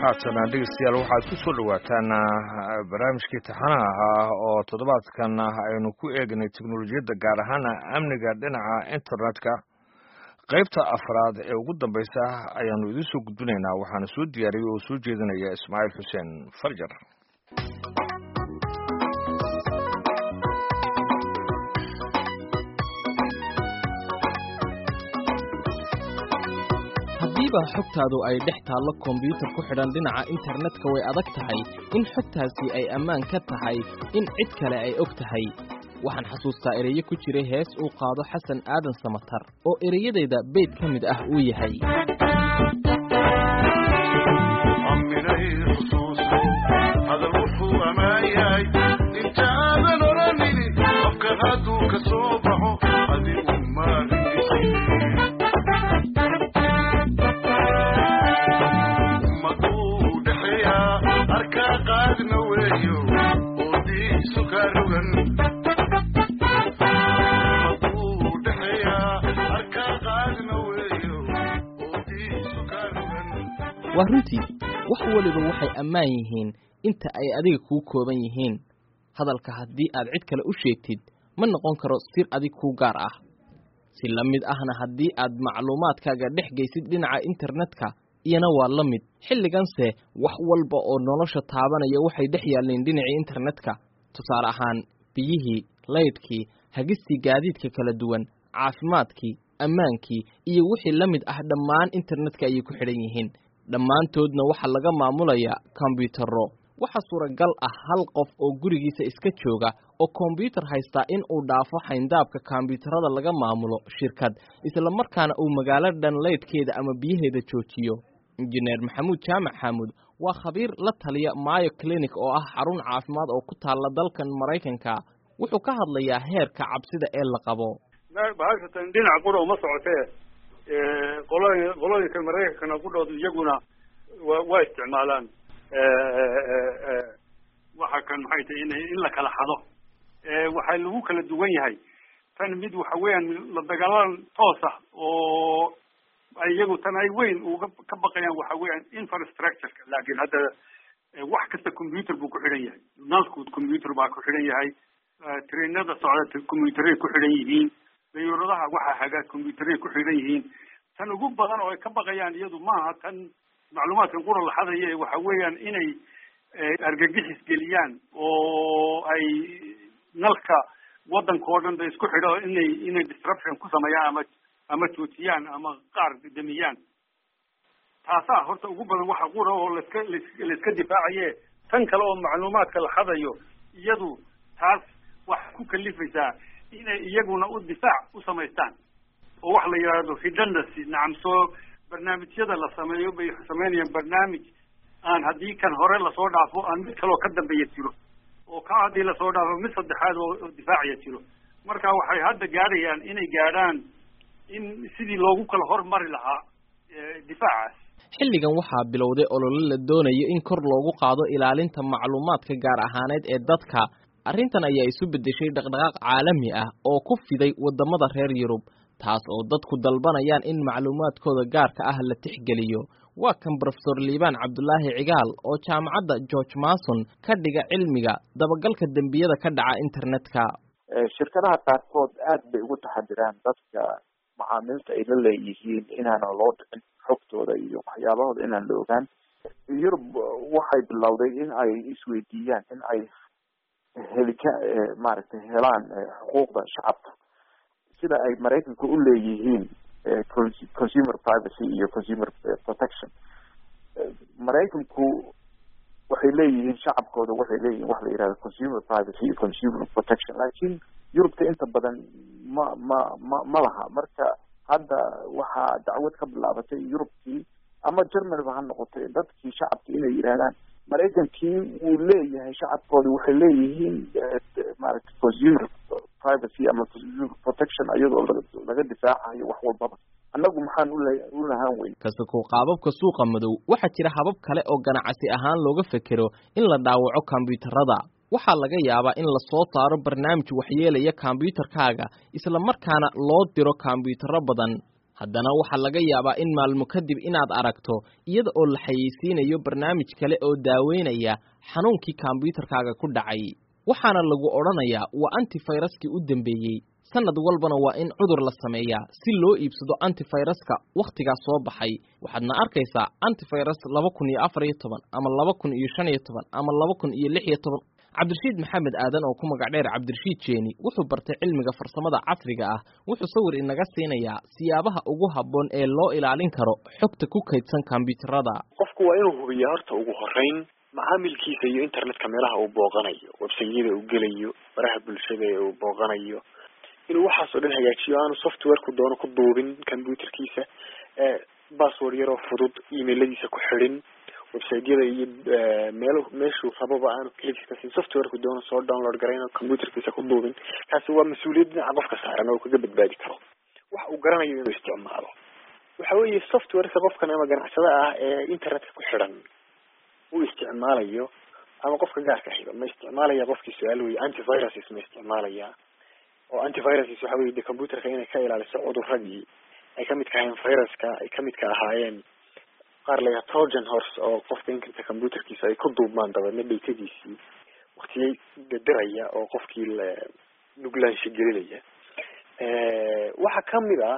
haatana dhegeystayaal waxaad ku soo dhowaataan barnaamijkii taxanaha ahaa oo toddobaadkan aynu ku eegnay teknolojiyadda gaar ahaan amniga dhinaca internetka qaybta afraad ee ugu dambeysa ayaanu idiin soo gudbinaynaa waxaana soo diyaariyey oo soo jeedinaya ismaaciil xuseen farjar haddiiba xogtaadu ay dhex taallo kombyuutar ku xidhan dhinaca internetka way adag tahay in xogtaasi ay ammaan ka tahay in cid kale ay og tahay waxaan xasuustaa ereyo ku jiray hees uu qaado xasan aadan samatar oo ereyadayda beyd ka mid ah uu yahay waa runtii wax weliba waxay ammaan yihiin inta ay adiga kuu kooban yihiin hadalka haddii aad cid kale u sheegtid ma noqon karo sir adig kuu gaar ah si la mid ahna haddii aad macluumaadkaaga dhex geysid dhinaca internetka iyana waa la mid xilliganse wax walba oo nolosha taabanaya waxay dhex yaalleen dhinacii internetka tusaale ahaan biyihii laydhkii hagistii gaadiidka kala duwan caafimaadkii ammaankii iyo wixii la mid ah dhammaan internetka ayay ku xidhan yihiin dhammaantoodna waxaa laga maamulayaa kombyuutarro waxaa suuragal ah hal qof oo gurigiisa iska jooga oo kombyuutar haystaa in uu dhaafo xayndaabka kombyuutarada laga maamulo shirkad islamarkaana uu magaalo dhan laydhkeeda ama biyaheeda joojiyo injineer maxamuud jaamac xaamuud waa khabiir la taliya maayo clinic oo ah xarun caafimaad oo ku taalla dalkan maraykanka wuxuu ka hadlayaa heerka cabsida ee la qabo bahashatan dhinac qura uma socotee qolooyin qolooyinka maraykankana qudhoodu iyaguna wa waa isticmaalaan waxa kan maxay tahay in in la kala xado waxaa lagu kala duwan yahay tan mid waxa weeyaan la dagaalan toos ah oo iyagu tan ay weyn uga ka baqayaan waxa weeyaan infrastructureka laakiin hadda wax kasta computer buu ku xidhan yahay nalku computer baa ku xidhan yahay trainada socda computeray ku xidhan yihiin dayuuradaha waxa hagaa computeray ku xidhan yihiin tan ugu badan oo ay ka baqayaan iyadu maaha tan macluumaadkan qura la xadaya waxa weeyaan inay argagixis geliyaan oo ay nalka waddanka oo dhan ba isku xidho inay inay disruption ku sameeyaan ama ama joojiyaan ama qaar damiyaan taasaa horta ugu badan waxa qura oo laska laiska difaacaye tan kale oo macluumaadka la xadayo iyadu taas waxay ku kalifaysaa inay iyaguna u difaac u samaystaan oo wax la yidhaahdo redundancy nacam soo barnaamijyada la sameeyo bay sameynayaan barnaamij aan haddii kan hore lasoo dhaafo aan mid kaloo ka dambeeya jiro oo ka haddii lasoo dhaafo mid saddexaad oo difaacya jiro marka waxay hadda gaadhayaan inay gaadhaan in sidii loogu kala hormari lahaa difaacaas xilligan waxaa bilowday olole la doonayo in kor loogu qaado ilaalinta macluumaadka gaar ahaaneed ee dadka arrintan ayaa isu beddeshay dhaqdhaqaaq caalami ah oo ku fiday waddamada reer yurub taas oo dadku dalbanayaan in macluumaadkooda gaarka ah la tixgeliyo waa kan brofesor liibaan cabdulaahi cigaal oo jaamacadda george mason ka dhiga cilmiga dabagalka dembiyada ka dhaca internetka shirkadaha qaarkood aad bay ugu taxadiraan dadka macaamiilta ay la leeyihiin inaanan loo dhicin xogtooda iyo waxyaabahooda inaan la ogaan yurub waxay bilowday in ay isweydiiyaan in ay helika maaragtay helaan xuquuqda shacabka sida ay maraykanka u leeyihiin consumer privacy iyo consumer protection maraykanku waxay leeyihiin shacabkooda waxay leeyihiin wax la yihahdo consumer privacy iyo consumer protection laakiin yurubta inta badan ma ma ma ma laha marka hadda waxaa dacwad ka bilaabatay yurubkii ama germanyba ha noqotay dadkii shacabki inay yidhahdaan maraykankii wuu leeyahay shacabkooda waxay leeyihiin maaragtay consumer privacy ama consumer protection iyadoo laga difaacayo wax walbaba annagu maxaan u lahaan weyn kasako qaababka suuqa madow waxaa jira habab kale oo ganacsi ahaan looga fekero in la dhaawaco kombyuutarada waxaa laga yaabaa in lasoo saaro barnaamij waxyeelaya kombyuutarkaaga isla markaana loo diro kombyuutarro badan haddana waxaa laga yaabaa in maalmo kadib inaad aragto iyada oo la xayeysiinayo barnaamij kale oo daaweynaya xanuunkii kombyuutarkaaga ku dhacay waxaana lagu odhanayaa waa antifayraskii u dambeeyey sanad walbana waa in cudur la sameeyaa si loo iibsado antifayraska wakhtigaas soo baxay waxaadna arkaysaa antifayras laba kun iyo afar iyo toban ama laba kun iyo shan iyo toban ama laba kun iyo lix iyo toban cabdirashiid maxamed aadan oo ku magac dheer cabdirashiid jeeni wuxuu bartay cilmiga farsamada casriga ah wuxuu sawir inaga siinayaa siyaabaha ugu habboon ee loo ilaalin karo xogta ku kaydsan kombyuutarada qofku waa inuu hubiyaa horta ugu horeyn macaamilkiisa iyo internetka meelaha uu booqanayo websayada uu gelayo baraha bulshada ee uu booqanayo inuu waxaas oo dhan hagaajiyo aanu softwareku doono ku duubin computerkiisa password yaroo fudud emailadiisa ku xidhin websiteyada iyo meel meeshuu rababa aanu klikiska siin softwareku doono soo download garayn computerkiisa ku duubin kaasi waa mas-uuliyad dhinaca qofka saaran oo kaga badbaadi karo wax uu garanayo inuu isticmaalo waxa weeye softwareka qofkan ama ganacsada ah ee internetka ku xidhan uu isticmaalayo ama qofka gaarka xiga ma isticmaalaya qofkii su-aal weye antiviruses ma isticmaalaya oo antiviruses waxa weye de computerka inay ka ilaaliso cuduradii ay kamid ka ahaayeen viruska ay kamid ka ahaayeen qaar layaha trojan horse oo qofka inkirta computerkiisa ay ku duubmaan dabeedna dhaytadiisii waktiyay dadiraya oo qofkii la nuglaansha gelinaya waxaa kamid ah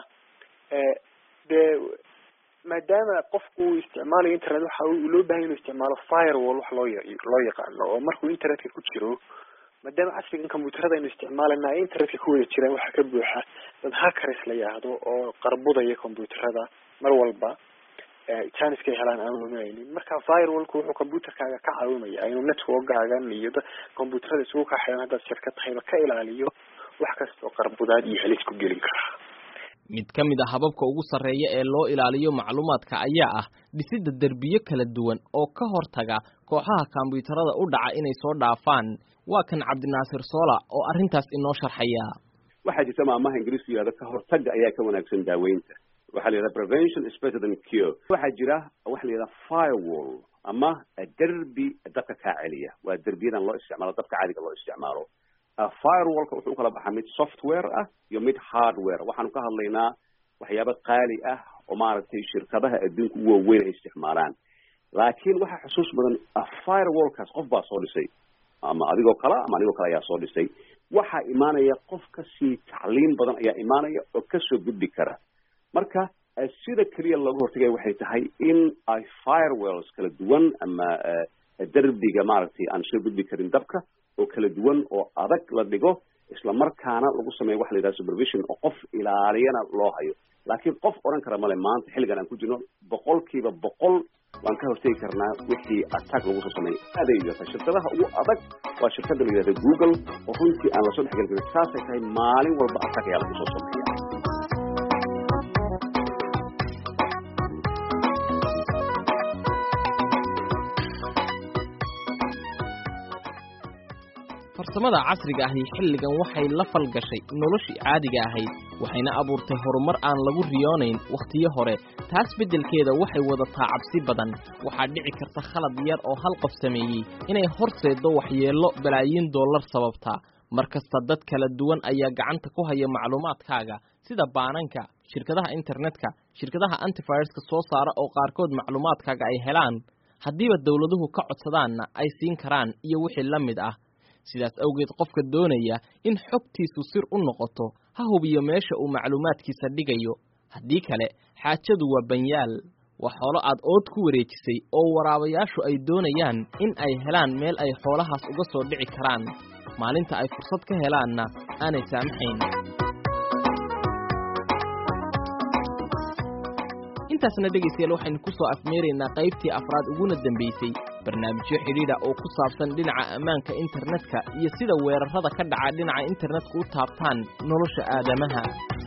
dee maadaama qofku uu isticmaalayo internet waxa loo bahanya inu isticmaalo firewall wax loo loo yaqaano oo markuu internetka ku jiro maadaama casrigan computerada aynu isticmaalana ay internetka ku wada jiraan waxaa ka buuxa dad hackers la yahdo oo qarbudaya computerada mar walba janiskay helaan aan luminaynin marka firewallku wuxuu computerkaaga ka caawimaya inuu networkaagan iyo da computerada isugu kaa xiran haddaad shirka tahayba ka ilaaliyo wax kasta oo qarbudaad iyo halis ku gelin karaa mid ka mid a hababka ugu sarreeya ee loo ilaaliyo macluumaadka ayaa ah dhisidda derbiyo kala duwan oo ka hortaga kooxaha kombyuutarada u dhaca inay soo dhaafaan waa kan cabdinaasir soola oo arrintaas inoo sharxaya waxaa jirta maamaha ingiriisku yihahdo ka hortagga ayaa ka wanaagsan daaweynta waxaa la yidhaha prevention is better than cure waxaa jira waxa la yidhaha firewall ama derbi dabka kaa celiya waa derbiyadan loo isticmaalo dabka caadiga loo isticmaalo firewallka wuxuu ukala baxaa mid software ah iyo mid hardware waxaanu ka hadlaynaa waxyaaba qaali ah oo maaragtay shirkadaha adduunka u waaweyn ay isticmaalaan laakiin waxaa xusuus badan firewallkaas qof baa soo dhisay ama adigoo kale ama anigoo kale ayaa soo dhisay waxaa imaanaya qof kasii tacliim badan ayaa imaanaya oo kasoo gudbi kara marka sida keliya looga hortagaya waxay tahay in ay firewalls kala duwan ama derbiga maaragtay aan soo gudbi karin dabka oo kala duwan oo adag la dhigo isla markaana lagu sameeyo waxa la yidhaha supervision oo qof ilaaliyana loo hayo laakiin qof odhan kara male maanta xilligan aan ku jirno boqolkiiba boqol waan ka hortegi karnaa wixii attack lagu soo sameeyo aaday yidhahda shirkadaha ugu adag waa shirkada la yidhahda google oo runtii aan lasoo dhexgelin karin saasay tahay maalin walba attack ayaa lagu soo sameeya farsamada casriga ahi xilligan waxay la falgashay noloshii caadiga ahayd waxayna abuurtay horumar aan lagu riyoonayn wakhtiyo hore taas beddelkeeda waxay wadataa cabsi badan waxaa dhici karta khalad yar oo hal qof sameeyey inay horseeddo waxyeello balaayiin dollar sababtaa mar kasta dad kala duwan ayaa gacanta ku haya macluumaadkaaga sida baananka shirkadaha internetka shirkadaha antiviruska soo saara oo qaarkood macluumaadkaaga ay helaan haddiiba dowladuhu ka codsadaanna ay siin karaan iyo wixii la mid ah sidaas awgeed qofka doonaya in xogtiisu sir u noqoto ha hubiyo meesha uu macluumaadkiisa dhigayo haddii kale xaajadu waa banyaal waa xoolo aad ood ku wareejisay oo waraabayaashu ay doonayaan in ay helaan meel ay xoolahaas uga soo dhici karaan maalinta ay fursad ka helaanna aanay saamaxayn intaasna dhegaystayaal waxaynu ku soo afmeeraynaa qaybtii afraad uguna dambaysay barnaamijyo xidhiidha oo ku saabsan dhinaca ammaanka internetka iyo sida weerarrada ka dhaca dhinaca internetka u taabtaan nolosha aadamaha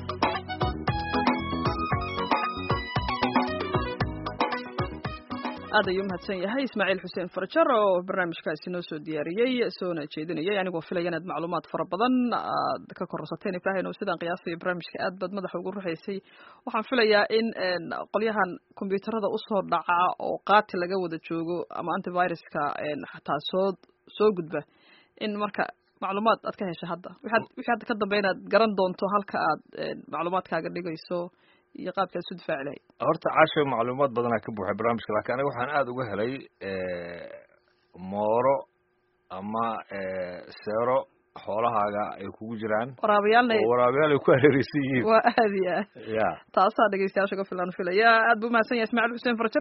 aad ayuu umahadsan yahay ismaaciil xuseen farjar oo barnaamijkaasi noo soo diyaariyey soona jeedinayay anigoo filaya inaad macluumaad fara badan aad ka kororsateen ibrahim oo sidaan qiyaasaya barnaamijka aad baad madaxa ugu ruxaysay waxaan filayaa in qolyahan kombyuutarada usoo dhaca oo qaati laga wada joogo ama antiviruska xataa soo soo gudba in marka macluumaad aad ka hesha hadda waxaad wixii hadda ka dambe inaad garan doonto halka aad macluumaadkaaga dhigayso iyo qaabka isu difaaci lahayd horta caasho macluumaad badanaa ka buuxay barnaamijka laakiin aniga waxaan aada uga helay mooro ama seero xoolahaaga ay kugu jiraan waraabiyaalna oo waraabayaal ay ku hareereysan yihiin waa aad iyo aad ya taasaa dhegeystayaasha ka filan filaya aad buu mahadsan yahay ismaaciil xuseen farjar